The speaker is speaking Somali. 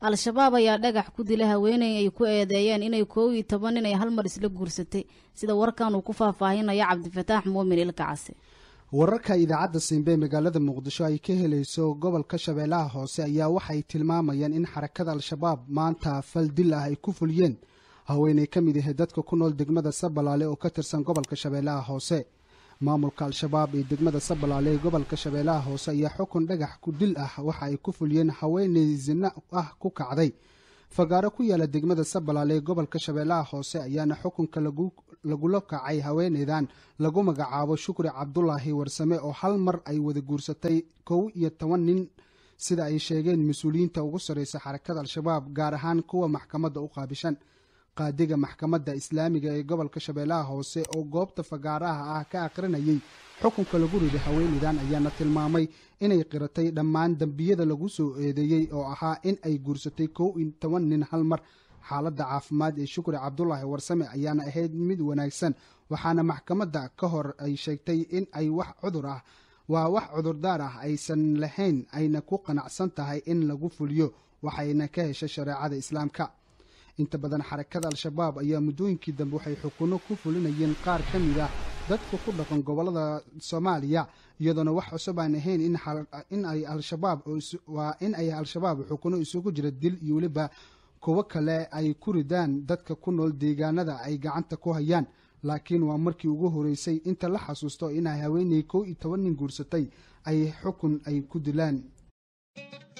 al-shabaab ayaa dhagax ku dila haweeney ay ku eedeeyeen inay koow iyo toban nin ay hal mar isla guursatay sida warkan uu ku faahfaahinayo cabdifataax muumin ilkacase wararka idaacadda simbe magaalada muqdisho ay ka helayso gobolka shabeellaha hoose ayaa waxay tilmaamayaan in xarakada al-shabaab maanta fal dil ah ay ku fuliyeen haweeney ka mid ahe dadka ku nool degmada sabalaale oo ka tirsan gobolka shabeellaha hoose maamulka al-shabaab ee degmada sabalaale ee gobolka shabeellaha hoose ayaa xukun dhagax ku dil ah waxa ay ku fuliyeen haweeney zina ah ku kacday fagaaro ku yaala degmada sabalaale ee gobolka shabeellaha hoose ayaana xukunka lagula kacay haweeneydan lagu magacaabo shukri cabdulaahi warsame oo hal mar ay wada guursatay kow iyo toban nin sida ay sheegeen mas-uuliyiinta ugu sarreysa xarakada al-shabaab gaar ahaan kuwa maxkamadda u qaabishan qaadiga maxkamadda islaamiga ee gobolka shabeellaha hoose oo goobta fagaaraha ah ka aqrinayay xukunka lagu riday haweeneydan ayaana tilmaamay inay qiratay dhammaan dembiyada lagu soo eedeeyey oo ahaa in ay guursatay kow iyo toban nin hal mar xaaladda caafimaad ee shukri cabdulaahi warsame ayaana ahayd mid wanaagsan waxaana maxkamadda ka hor ay sheegtay in ay wax cudur ah waa wax cudurdaar ah aysan lahayn ayna ku qanacsan tahay in lagu fuliyo waxayna ka heshay shareecada islaamka inta badan xarakada al-shabaab ayaa muddooyinkii dambe waxay xukunno ku fulinayeen qaar ka mid ah dadka ku dhaqan gobollada soomaaliya iyadoona wax cusub aan ahayn in ay al-shabaab waa in ay al-shabaab xukunno isugu jira dil iyo weliba kuwo kale ay ku ridaan dadka ku nool deegaanada ay gacanta ku hayaan laakiin waa markii ugu horeysay inta la xasuusto inay haweeney kow iyo toban nin guursatay ay xukun ay ku dilaan